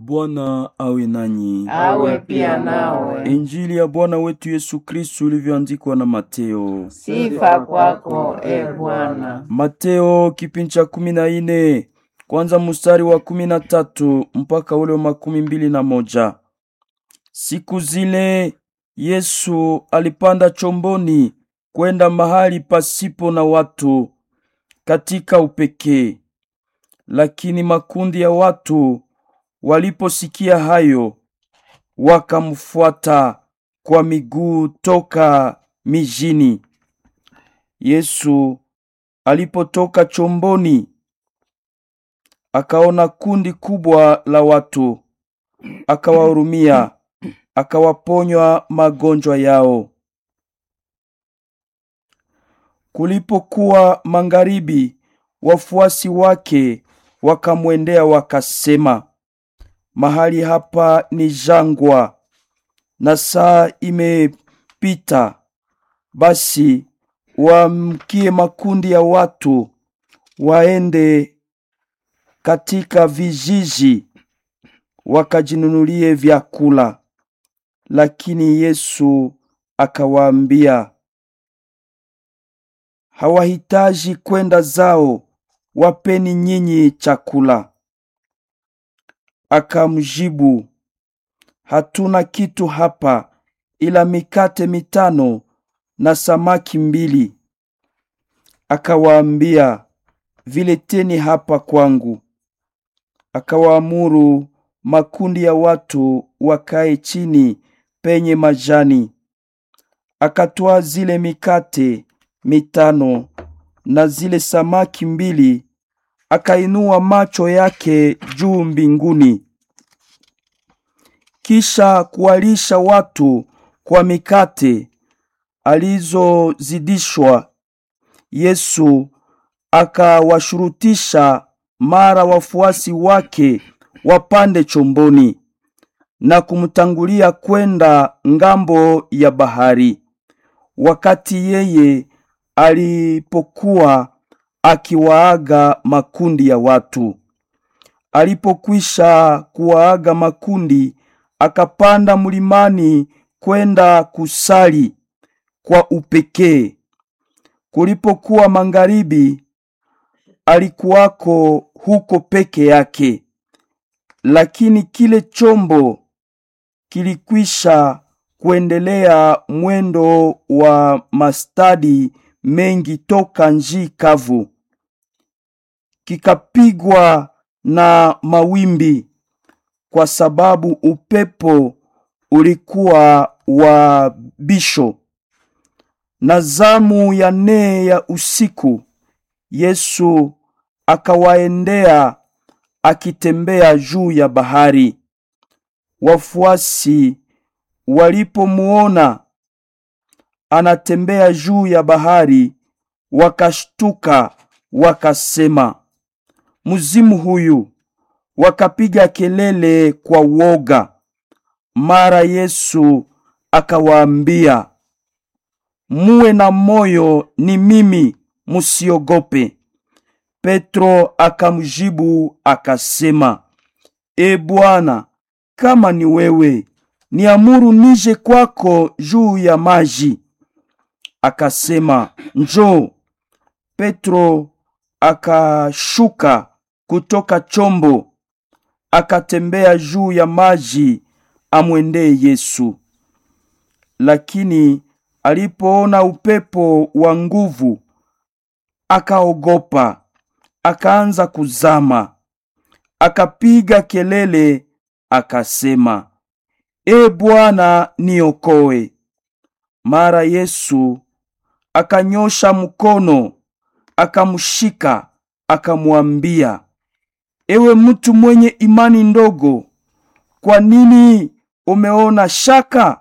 Bwana awe nanyi. awe pia nawe. Injili ya Bwana wetu Yesu Kristu ilivyoandikwa na Mateo. Sifa kwako e Bwana. Mateo kipindi cha kumi na ine kwanza mstari wa kumi na tatu mpaka ule wa makumi mbili na moja. Siku zile Yesu alipanda chomboni kwenda mahali pasipo na watu katika upekee. Lakini makundi ya watu waliposikia hayo, wakamfuata kwa miguu toka mijini. Yesu alipotoka chomboni, akaona kundi kubwa la watu, akawahurumia, akawaponywa magonjwa yao. Kulipokuwa magharibi, wafuasi wake wakamwendea wakasema, mahali hapa ni jangwa na saa imepita, basi waamkie makundi ya watu waende katika vijiji wakajinunulie vyakula. Lakini Yesu akawaambia, hawahitaji kwenda zao, wapeni nyinyi chakula. Akamjibu, hatuna kitu hapa ila mikate mitano na samaki mbili. Akawaambia, vileteni hapa kwangu. Akawaamuru makundi ya watu wakae chini penye majani. Akatwaa zile mikate mitano na zile samaki mbili, akainua macho yake juu mbinguni, kisha kuwalisha watu kwa mikate alizozidishwa. Yesu akawashurutisha mara wafuasi wake wapande chomboni na kumtangulia kwenda ngambo ya bahari, wakati yeye alipokuwa akiwaaga makundi ya watu. Alipokwisha kuwaaga makundi, akapanda mlimani kwenda kusali kwa upekee. Kulipokuwa magharibi, alikuwako huko peke yake, lakini kile chombo kilikwisha kuendelea mwendo wa mastadi mengi toka nchi kavu, kikapigwa na mawimbi, kwa sababu upepo ulikuwa wa bisho. Na zamu ya nne ya usiku, Yesu akawaendea akitembea juu ya bahari. Wafuasi walipomuona anatembea juu ya bahari, wakashtuka wakasema, mzimu huyu! Wakapiga kelele kwa woga. Mara Yesu akawaambia, muwe na moyo, ni mimi, musiogope. Petro akamjibu akasema, E Bwana, kama ni wewe, niamuru nije kwako juu ya maji. Akasema, njoo. Petro akashuka kutoka chombo, akatembea juu ya maji amwendee Yesu. Lakini alipoona upepo wa nguvu, akaogopa, akaanza kuzama. Akapiga kelele akasema, E Bwana, niokoe. Mara Yesu akanyosha mkono, akamshika, akamwambia, ewe mtu mwenye imani ndogo, kwa nini umeona shaka?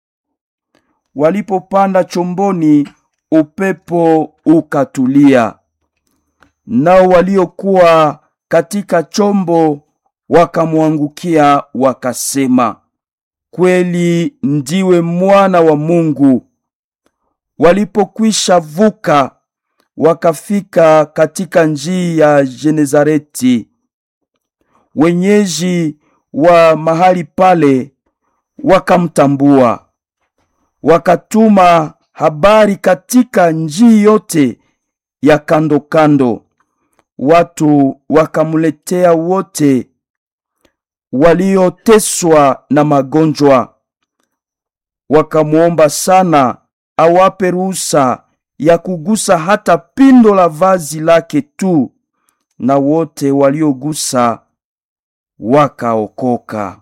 Walipopanda chomboni, upepo ukatulia. Nao waliokuwa katika chombo wakamwangukia wakasema, kweli ndiwe mwana wa Mungu. Walipokwisha vuka, wakafika katika njia ya Genezareti. Wenyeji wa mahali pale wakamtambua, wakatuma habari katika njii yote ya kando kando. Watu wakamletea wote walioteswa na magonjwa, wakamwomba sana awape ruhusa ya kugusa hata pindo la vazi lake tu, na wote waliogusa wakaokoka.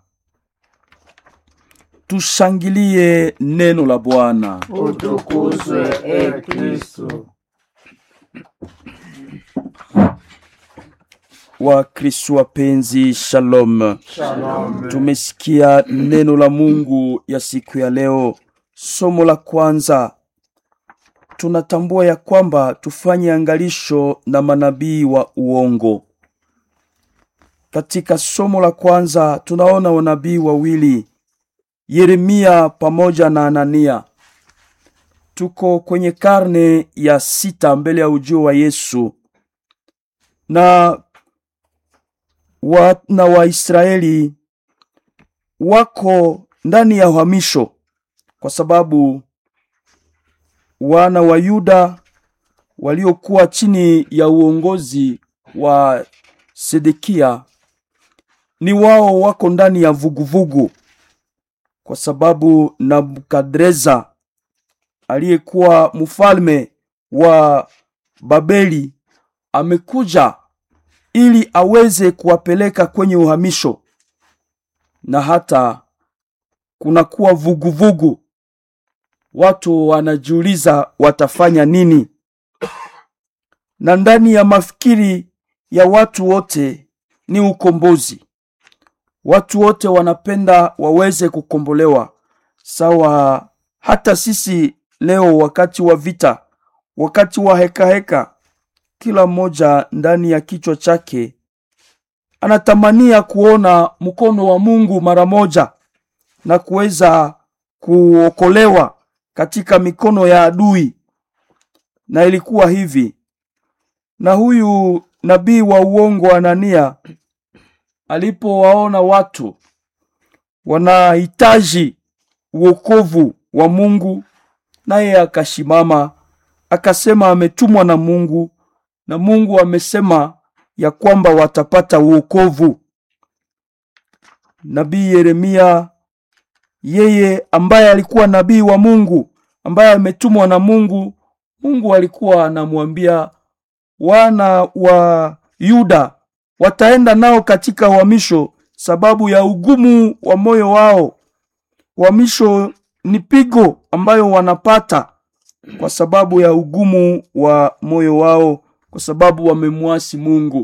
Tushangilie neno la Bwana. Utukuzwe e Kristo. Wakristo wapenzi, shalom. Shalom. Tumesikia neno la Mungu ya siku ya leo. Somo la kwanza, tunatambua ya kwamba tufanye angalisho na manabii wa uongo. Katika somo la kwanza tunaona wanabii wawili, Yeremia pamoja na Anania. Tuko kwenye karne ya sita mbele ya ujio wa Yesu na wana wa Israeli wako ndani ya uhamisho kwa sababu wana wa Yuda waliokuwa chini ya uongozi wa Sedekia ni wao wako ndani ya vuguvugu kwa sababu Nabukadreza aliyekuwa mfalme wa Babeli amekuja ili aweze kuwapeleka kwenye uhamisho, na hata kunakuwa vuguvugu. Watu wanajiuliza watafanya nini, na ndani ya mafikiri ya watu wote ni ukombozi. Watu wote wanapenda waweze kukombolewa, sawa. Hata sisi leo, wakati wa vita, wakati wa hekaheka heka, kila mmoja ndani ya kichwa chake anatamania kuona mkono wa Mungu mara moja na kuweza kuokolewa katika mikono ya adui. Na ilikuwa hivi, na huyu nabii wa uongo Anania alipowaona watu wanahitaji uokovu wa Mungu, naye akashimama akasema ametumwa na Mungu na Mungu amesema ya kwamba watapata uokovu. Nabii Yeremia yeye ambaye alikuwa nabii wa Mungu, ambaye ametumwa na Mungu, Mungu alikuwa anamwambia wana wa Yuda wataenda nao katika uhamisho sababu ya ugumu wa moyo wao. Uhamisho ni pigo ambayo wanapata kwa sababu ya ugumu wa moyo wao kwa sababu wamemwasi Mungu.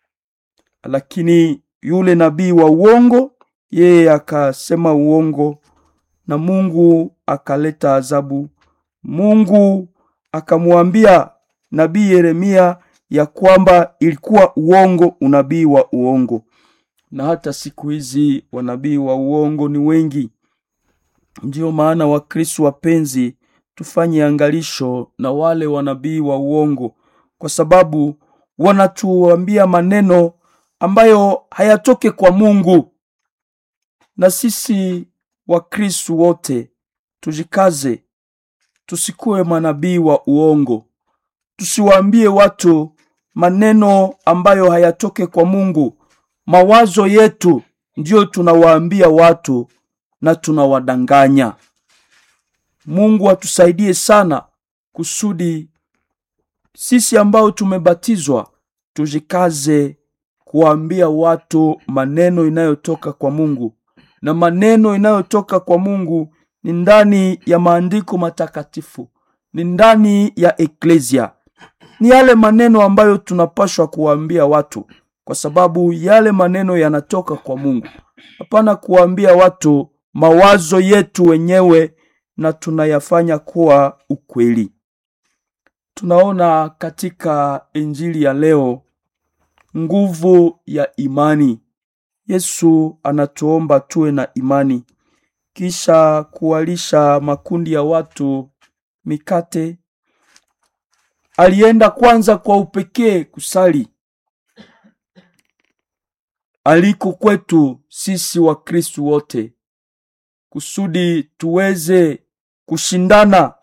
Lakini yule nabii wa uongo yeye akasema uongo na Mungu akaleta adhabu. Mungu akamwambia nabii Yeremia ya kwamba ilikuwa uongo, unabii wa uongo. Na hata siku hizi wanabii wa uongo ni wengi. Ndiyo maana Wakristo wapenzi, tufanye angalisho na wale wanabii wa uongo kwa sababu wanatuambia maneno ambayo hayatoke kwa Mungu. Na sisi Wakristo wote tujikaze, tusikuwe manabii wa uongo, tusiwaambie watu maneno ambayo hayatoke kwa Mungu. Mawazo yetu ndiyo tunawaambia watu na tunawadanganya. Mungu atusaidie sana kusudi sisi ambao tumebatizwa tujikaze kuambia watu maneno inayotoka kwa Mungu, na maneno inayotoka kwa Mungu ni ndani ya maandiko matakatifu, ni ndani ya eklesia, ni yale maneno ambayo tunapashwa kuwaambia watu, kwa sababu yale maneno yanatoka kwa Mungu. Hapana kuwaambia watu mawazo yetu wenyewe na tunayafanya kuwa ukweli. Tunaona katika injili ya leo nguvu ya imani. Yesu anatuomba tuwe na imani, kisha kuwalisha makundi ya watu mikate. Alienda kwanza kwa upekee kusali, aliko kwetu sisi Wakristu wote kusudi tuweze kushindana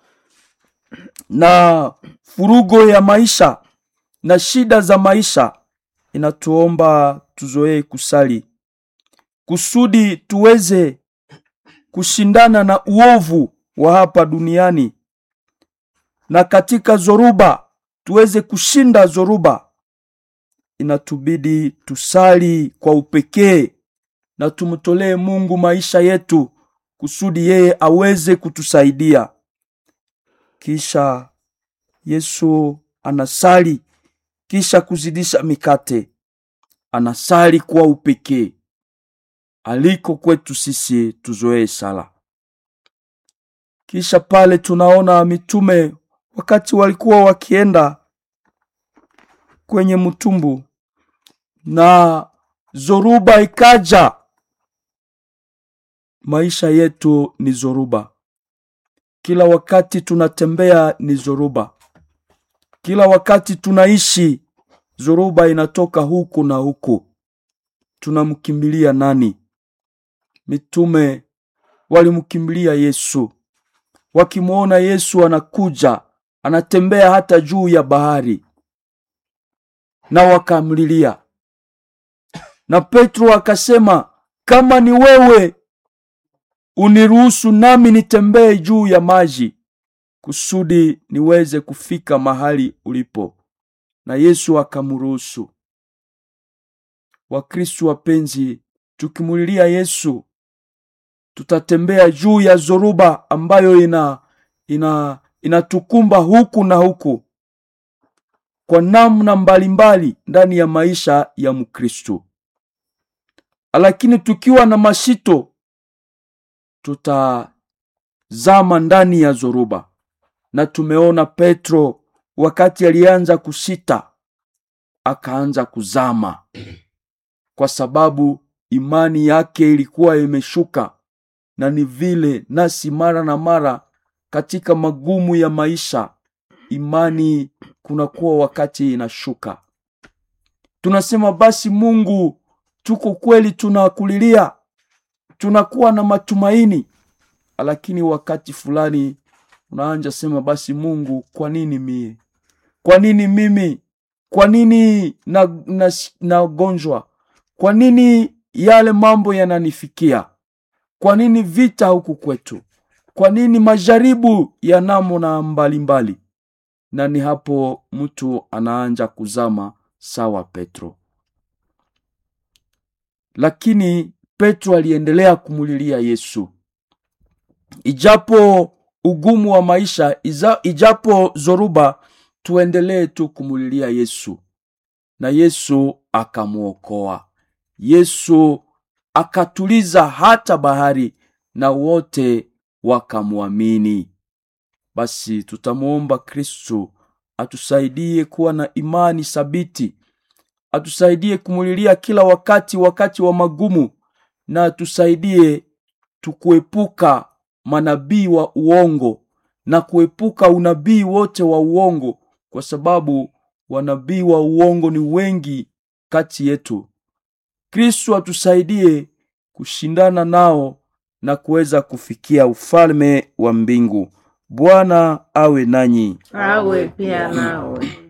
na furugo ya maisha na shida za maisha, inatuomba tuzoee kusali kusudi tuweze kushindana na uovu wa hapa duniani, na katika zoruba tuweze kushinda zoruba. Inatubidi tusali kwa upekee na tumtolee Mungu maisha yetu kusudi yeye aweze kutusaidia. Kisha Yesu anasali, kisha kuzidisha mikate, anasali kwa upekee. Aliko kwetu sisi tuzoee sala. Kisha pale tunaona mitume wakati walikuwa wakienda kwenye mtumbu na zoruba ikaja. Maisha yetu ni zoruba, kila wakati tunatembea ni zoruba, kila wakati tunaishi zoruba inatoka huku na huku. Tunamkimbilia nani? Mitume walimkimbilia Yesu, wakimwona Yesu anakuja anatembea hata juu ya bahari, na wakamlilia. Na Petro akasema, kama ni wewe uniruhusu nami nitembee juu ya maji kusudi niweze kufika mahali ulipo. Na Yesu akamruhusu. Wakristu wapenzi, tukimulilia Yesu tutatembea juu ya zoruba ambayo ina ina inatukumba huku na huku kwa namna mbalimbali ndani ya maisha ya Mkristo, lakini tukiwa na mashito tutazama ndani ya zoruba. Na tumeona Petro wakati alianza kusita, akaanza kuzama kwa sababu imani yake ilikuwa imeshuka. Na ni vile nasi mara na mara katika magumu ya maisha, imani kunakuwa wakati inashuka. Tunasema basi, Mungu, tuko kweli, tunakulilia, tunakuwa na matumaini, lakini wakati fulani unaanja sema, basi Mungu, kwa nini mie? Kwa nini mimi? Kwa nini nagonjwa? na, na kwa nini yale mambo yananifikia? Kwa nini vita huku kwetu? Kwa nini majaribu ya namna mbalimbali? Na ni hapo mtu anaanja kuzama sawa Petro. Lakini Petro aliendelea kumulilia Yesu, ijapo ugumu wa maisha, ijapo zoruba, tuendelee tu kumulilia Yesu, na Yesu akamwokoa. Yesu akatuliza hata bahari na wote wakamwamini. Basi tutamwomba Kristo atusaidie kuwa na imani thabiti, atusaidie kumulilia kila wakati, wakati wa magumu, na atusaidie tukuepuka manabii wa uongo na kuepuka unabii wote wa uongo, kwa sababu wanabii wa uongo ni wengi kati yetu. Kristo atusaidie kushindana nao na kuweza kufikia ufalme wa mbingu. Bwana awe nanyi. awe pia nawe.